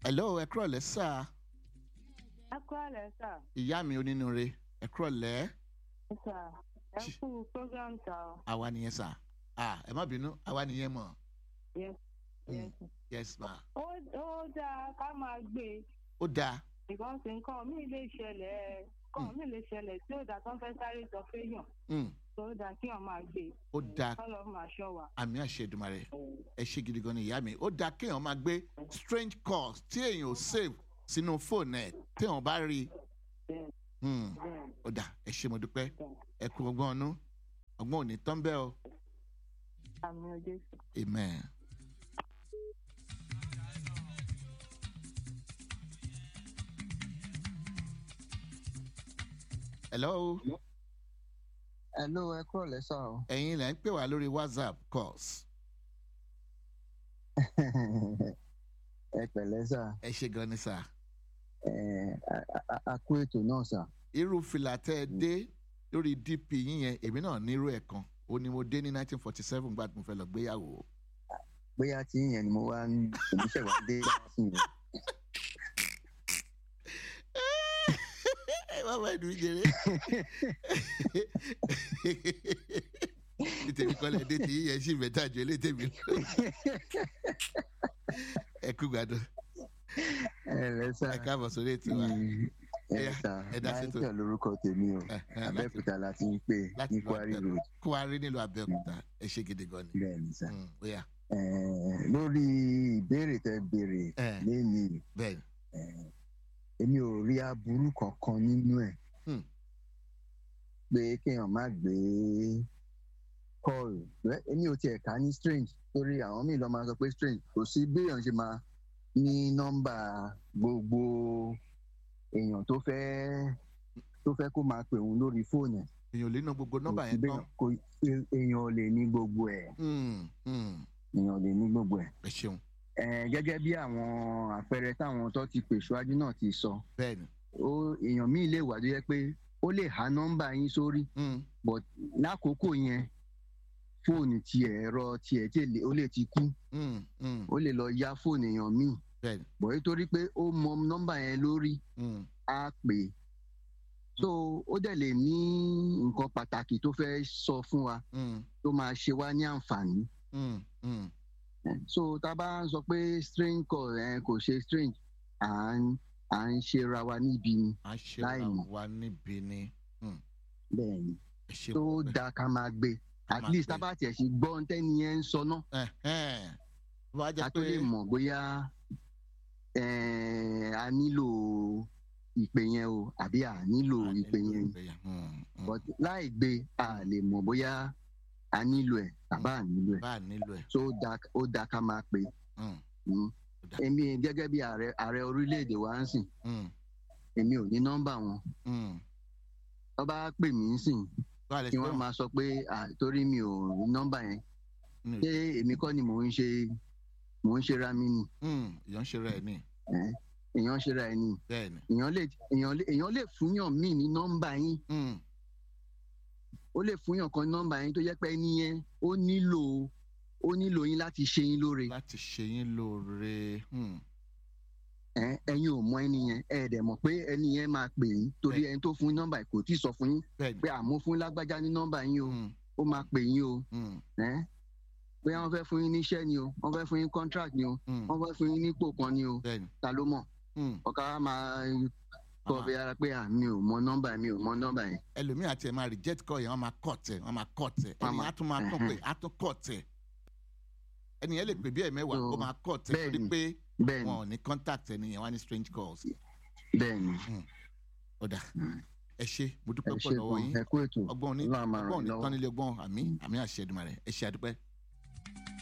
hello ẹ kúrọ̀ lẹ́ sà ẹ kú àlẹ́ sà ìyá mi onínúure ẹ kúrọ̀ lẹ́ sà ẹ kú program sà ọ. àwa nìyẹn sà ah ẹ má bínú àwa nìyẹn mọ̀ Yes, yes. yes ma ó ó dáa ká máa gbé e ó dáa because nǹkan mi lè ṣẹlẹ̀ nǹkan mi lè ṣẹlẹ̀ tí ó dáa tó ń fẹ́ sáré sọ fẹ́yàn Mm, tó dáa kí wọ́n máa gbé e ó dáa kọ́lọ́ máa ṣọ́ wa. àmì àṣẹdùmarè ẹ ṣe gidi gan ni ìyá mi ó dáa kéèyàn máa gbé strange calls tí èèyàn ò save sínú fóònù ẹ téèyàn bá rí i Bẹ́ẹ̀ Mm, bẹ́ẹ̀ ó dáa ẹ ṣe mo dúpẹ́ bẹ́ẹ̀ ẹ kú ọgbọ́n ọnú ọgbọ́n ò ní tán bẹ́ẹ̀ o àmì ọjọ́ sùn. amen. hello Hello, ẹ kúrò lẹ́sà o. ẹ̀yin lẹ́ ń pè wá lórí whatsapp calls ẹ pẹ̀lẹ́ sà. ẹ ṣe gan ni sà Ẹ, a- a- a kú ètò náà sà. irú fìlà tẹ́ ẹ dé lórí dp yín yẹn èmi náà nírú ẹ̀ kan ó ní mo dé ní 1947 gbà tí mo fẹ́ lọ gbéyàwó Bóyá tí yẹn ni mo wá ń oníṣẹ́ wa dé sí yẹn. ẹ má bá ẹnu jẹrẹ nítorí kọ́lẹ̀ dé tí yíyẹn sì mẹ́ta jọ ilé tèmi lọ ẹ kú gbàdúrà Ẹ lẹ́sà. ẹ káàbọ̀ sórí ètò wa Ẹ Ẹyà, sà. ẹ dá sí tò. Michael lorúkọ tèmi o. Ẹ, ẹ, láti- Abẹ́òkúta la ti ń pè láti ní lọ Quarry Abẹ́òkúta. Road. kó wa rí nílùú abẹ́òkúta ẹ ṣe gidi gan ni Bẹ́ẹ̀ ni sà. Mm, ó yá Ẹ, Lórí ìbéèrè tẹ béèrè Ẹ. lẹ́yìn bẹ́ẹ̀ èmi ò rí aburú kankan nínú ẹ̀ Hmm. pé kéèyàn má gbé kọ́ọ̀lù Rẹ́, èmi ò tiẹ̀ ká ní strange torí àwọn míì lọ́ máa sọ pé strange kò sí béèyàn ṣe máa ní nọ́mbà gbogbo èèyàn tó fẹ́ tó fẹ́ kó máa pè òun lórí fóònù ẹ̀ èèyàn ò lè ná gbogbo nọ́mbà Kò sí yẹn tán béèyàn- kò- è- èèyàn ò lè ní gbogbo ẹ̀ Mm, mm, èèyàn ò lè ní gbogbo ẹ̀ ẹ ṣeun Ẹ̀, gẹ́gẹ́ bí àwọn àpẹẹrẹ táwọn tó ti pè ṣáájú náà ti sọ bẹ́ẹ̀ ni ó èèyàn míì lè wà tó yẹ pé ó lè há nọ́mbà yín sórí Mm, but lákòókò yẹn fóònù tiẹ̀ ẹ̀rọ tiẹ̀ tí èlé- ó lè ti kú mm, mm, ó lè lọ yá fóònù èèyàn míì bẹ́ẹ̀ ni bọ̀ nítorí pé ó mọ nọ́mbà yẹn lórí Mm, á pè é so ó dẹ̀ lè ní nǹkan pàtàkì tó fẹ́ sọ fún wa mm, tó máa ṣe wá ní àǹfààní mm, mm. so tá a bá ń sọ pé strange call ẹ kò ṣe strange à ń à ń ṣera wa níbi ni à ń ṣe Láì mọ̀. wa níbi ni bẹ́ẹ̀ ni ẹ ṣeun tó dáa ká máa gbé Ká at máa least gbé. tá a bá tiẹ̀ ṣe gbọ́ ohun tẹ́ni yẹn ń sọ náà Ẹ̀hẹ́n. bó bá ká jẹ́ tó pé lè mọ̀ bóyá eh, a nílò ìpè yẹn o àbí a nílò a ìpè nílò yẹn ìpè yẹn. Mm, mm. but láì gbé a lè mọ̀ bóyá a nílò ẹ̀ tàbá a nílò ẹ̀ bá a nílò ẹ̀ so ó dáa ó dáa ká máa pè Mm, é Ó dáa. èmi gẹ́gẹ́ bí ààrẹ ààrẹ orílẹ̀-èdè wa ń sìn mm, èmi ò ní nọ́mbà wọn mm. wọ́n bá pè mí ń sìn bá a lè kí ṣe wọ́n wọn máa sọ pé ah, torí mi ò ní nọ́mbà yẹn Mm, ṣé èmi kọ́ ni mò ń ṣe mò ń ṣe ra mi ni mm, èèyàn ń ṣe rẹ̀ ní eh, èèyàn ṣe ra ẹ ni bẹ́ẹ̀ ni èèyàn lè èèyàn lè èèyàn lè fúnyàn míì ní nọ́mbà yín Mm, ó lè fúnyàn kan nọ́mbà yín tó jẹ́ pé ẹni yẹn ó nílò ó nílò yín láti ṣe yín lóore láti ṣe yín lóore Mm, Eh, ẹ̀yin ò mọ ẹni yẹn ẹ dẹ̀ mọ̀ pé ẹni yẹn máa pè yín torí Bẹ́ẹ̀. ẹni tó fún yín nọ́mbà yìí kò tí ì sọ fún yín bẹ́ẹ̀ ni pé àmọ́ fún lágbájá ní nọ́mbà yín o Mm, ó máa pè yín o mm, Eh, bóyá wọ́n fẹ́ fún yín níṣẹ́ ni o wọ́n fẹ́ fún yín contract ni o mm, wọ́n fẹ́ fún yín nípò kan ni o bẹ́ẹ̀ ni ta ló mọ̀ Mm, ọ̀ká máa kọ́ Àmà- bí ara pé à mi ò mọ nọ́mbà mi ò mọ nọ́mbà yẹn ẹlòmíì àti ẹ̀ máa reject call yẹn wọ́n máa cut ẹ̀ wọ́n máa cut ẹ̀ Wọ́n ẹni máa- á tún máa tún pé á tún cut ẹ̀ ẹni yẹn lè pè bí ẹ̀ mẹ́wàá So, ó máa cut ẹ̀ bẹ́ẹ̀ torí ni. pé bẹ́ẹ̀ wọn ni ò ní contact ẹni yẹn wọ́n á ní strange calls bẹ́ẹ̀ ni ọ̀dà ẹ ṣe mo ẹ dúpẹ́ pọ̀ ṣe lọ́wọ́ gan yín ẹ kú ètò ọgbọ́n òní Ọlọ́run á máa ràn ọgbọ́n yín òní lọ́wọ́. tán nílé ọgbọ́n àmì àmì àṣẹ Èdùmàrè ẹ ṣe àdúpẹ́.